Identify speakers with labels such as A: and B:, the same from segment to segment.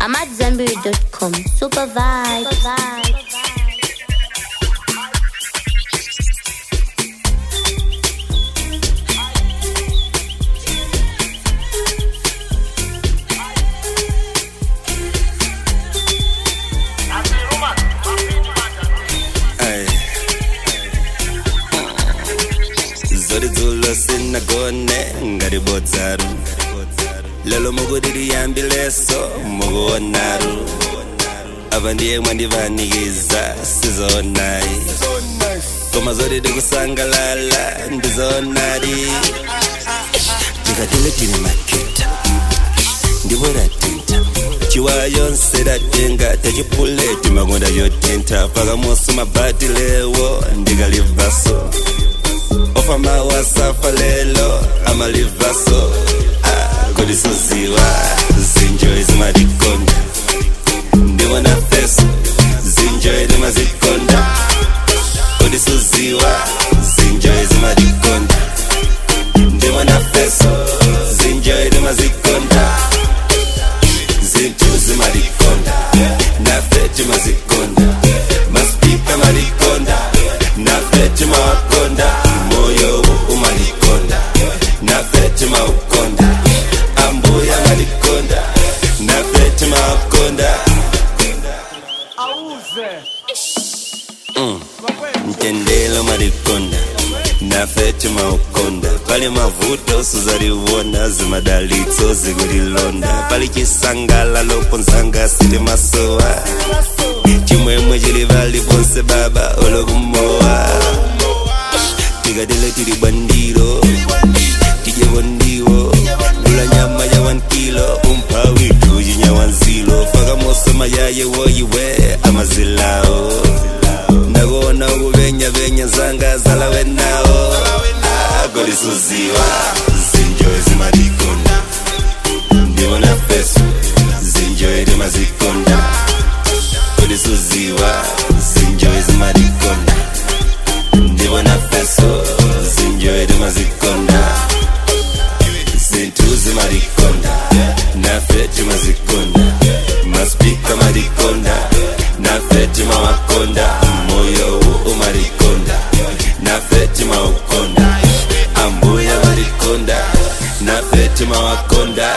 A: I'm at Zenberry.com. Super vibe. Super vibe.
B: Ay. zori dzulo sinagone ngati bodzaru lelo mukudiri leso mukuonaru apa ndiye mwandivanikiza sizonayi koma zoti tikusangalala ndizoonadi tikatile tili maketa ndipo ratinta chiwaya yonse datenga techipuleti makonda yotinta pakamoso mabati lewo ndikalivaso ofa mawasafa lelo amalivaso ah, kodi suziwa zinjoyi zimatikonda ndimona feso zinjoyi timazikonda kodi suziwa zinjoyi zimatikonda ndimona feso zinjoyi timazikonda zinto zimalikonda nafe timazikonda maspika malikonda nafe timawakonda moyo umalikonda nafe timaukonda ambuya malikonda nafe timawakonda mtendelo malikonda nafe timaukonda pali mavuto suzaliwona zimadalitso zikulilonda pali chisangalalo ponzanga sili masowa chimwemwe chili pali ponse baba olokumowa tikatile tili bwandiro tije bondiwo lula nyama ya wankilo umphawitu chinyawanzilo fakamoso mayaye woyiwe amazilawo ndakona ukuvenyavenya zanga zalawe nawo kolisuziwa zinjoyi zimatikonda ndibona feso zinjoyi timazikonda kolisuziwa zinjoyi zimatikonda ndibona feso zinjoyi timazikonda zintu zimatikonda nafe timazikonda maspika matikonda nafe timawakonda moyo umatikonda nafe timaukonda ambuya matikonda nafe timawakonda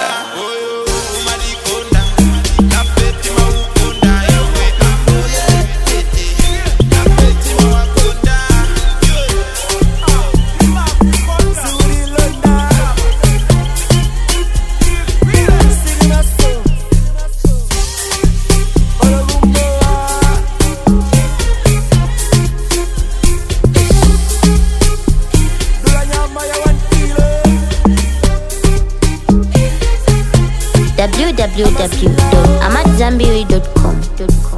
A: www.amatzambiri.com.